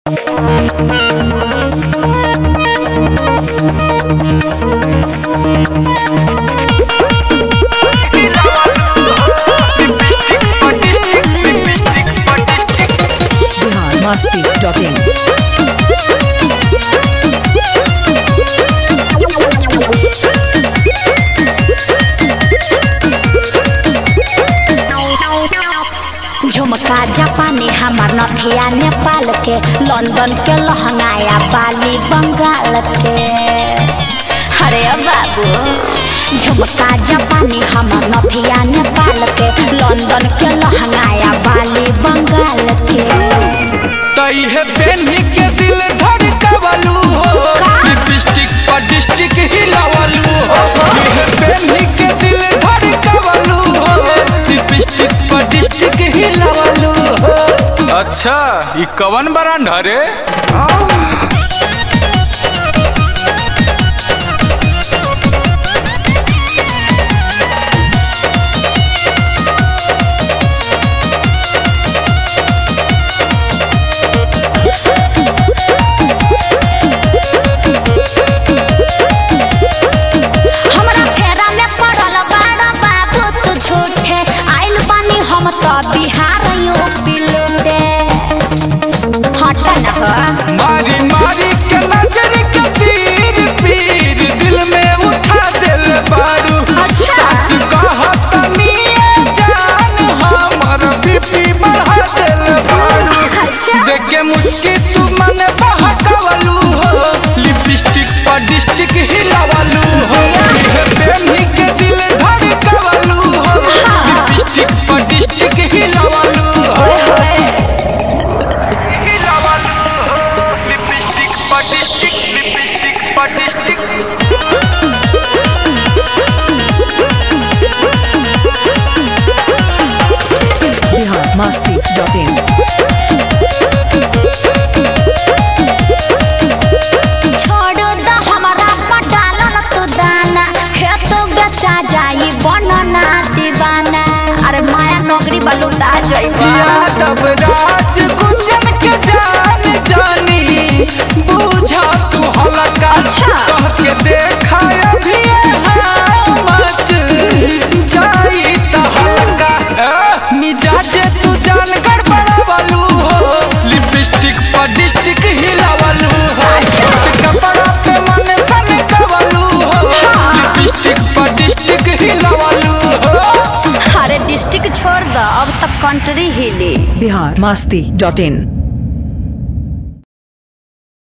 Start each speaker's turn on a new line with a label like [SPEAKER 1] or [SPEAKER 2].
[SPEAKER 1] Bihar Masti dot इन
[SPEAKER 2] झुमका जापानी हमार नथिया नेपाल के लंदन के लहंगाया बाली बंगाल के अरे बाबू झुमका जापानी हमार नथिया नेपाल के लंदन के लहंगाया बाली बंगाल के
[SPEAKER 3] तई है पेन्ही के दिल धड़कवलू हो लिपस्टिक पर डिस्टिक हिलावलू हो है पेन्ही के दिल धड़कवलू हो लिपस्टिक पर डिस्टिक हिलावलू हो अच्छा ई कवन ब्रांड हरे
[SPEAKER 2] हमरा फेरा में पड़ल बाड़ा बाबू तू झूठे आइल बानी हम तो बिहार यूपी लूटे हट न हो
[SPEAKER 3] मारी मारी के नजर के तीर पीर दिल में उठा दिल बारू
[SPEAKER 2] अच्छा।
[SPEAKER 3] सच कहत निये जान हमर बीपी बढ़ा दिल बारू
[SPEAKER 2] अच्छा
[SPEAKER 3] देख के मुस्की तू मन बहकवलू हो लिपस्टिक पर डिस्टिक हिलावलू हो ये प्रेमी के दिल धड़कवलू हो लिपस्टिक पर डिस्टिक हिलावलू हो हिलावलू हो लिपस्टिक पर डिस्टिक लिपस्टिक पर district
[SPEAKER 1] Bihar Masti dot in
[SPEAKER 2] छोड़ द हमरा पटालन तू दाना खेत बेचा जाई बनना दीवाना अरे माया नौकरी बलूटा जइबा
[SPEAKER 3] यादव राज गुंजन के जान जानी बूझा तू हलका
[SPEAKER 2] अच्छा।
[SPEAKER 3] कह के देखा अभी मच जाई त हलका ए, मिजाजे तू जान गड़बड़ावलू हो लिपस्टिक पर डिस्टिक हिलावलू हो
[SPEAKER 2] साचा।
[SPEAKER 3] कपड़ा पे मन सन कवलू हो लिपस्टिक पर डिस्टिक हिलावलू हो
[SPEAKER 2] अरे डिस्ट्रिक्ट छोड़ द अब तक कंट्री हिली
[SPEAKER 1] बिहार मस्ती डॉट इन